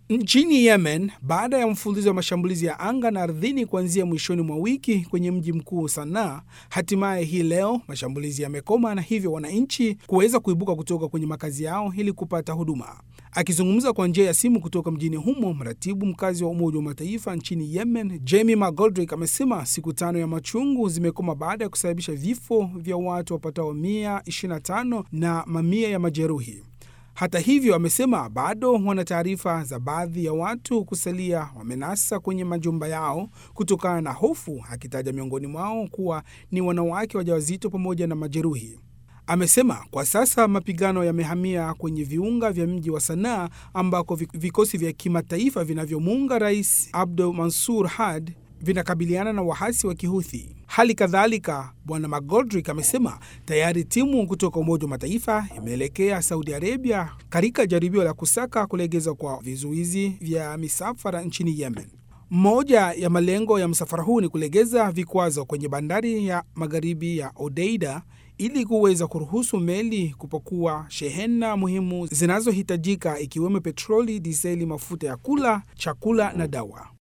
Nchini Yemen, baada ya mfululizo wa mashambulizi ya anga na ardhini kuanzia mwishoni mwa wiki kwenye mji mkuu Sanaa, hatimaye hii leo mashambulizi yamekoma na hivyo wananchi kuweza kuibuka kutoka kwenye makazi yao ili kupata huduma. Akizungumza kwa njia ya simu kutoka mjini humo, mratibu mkazi wa Umoja wa Mataifa nchini Yemen, Jamie McGoldrick, amesema siku tano ya machungu zimekoma baada ya kusababisha vifo vya watu wapatao 125 na mamia ya majeruhi. Hata hivyo, amesema bado wana taarifa za baadhi ya watu kusalia wamenasa kwenye majumba yao kutokana na hofu, akitaja miongoni mwao kuwa ni wanawake wajawazito pamoja na majeruhi. Amesema kwa sasa mapigano yamehamia kwenye viunga vya mji wa Sanaa ambako vikosi vya kimataifa vinavyomuunga Rais Abdel Mansur Hadi vinakabiliana na wahasi wa Kihuthi. Hali kadhalika, Bwana McGoldrick amesema tayari timu kutoka Umoja wa Mataifa imeelekea Saudi Arabia katika jaribio la kusaka kulegezwa kwa vizuizi vya misafara nchini Yemen. Moja ya malengo ya msafara huu ni kulegeza vikwazo kwenye bandari ya magharibi ya Odeida ili kuweza kuruhusu meli kupakua shehena muhimu zinazohitajika ikiwemo petroli, diseli, mafuta ya kula, chakula na dawa.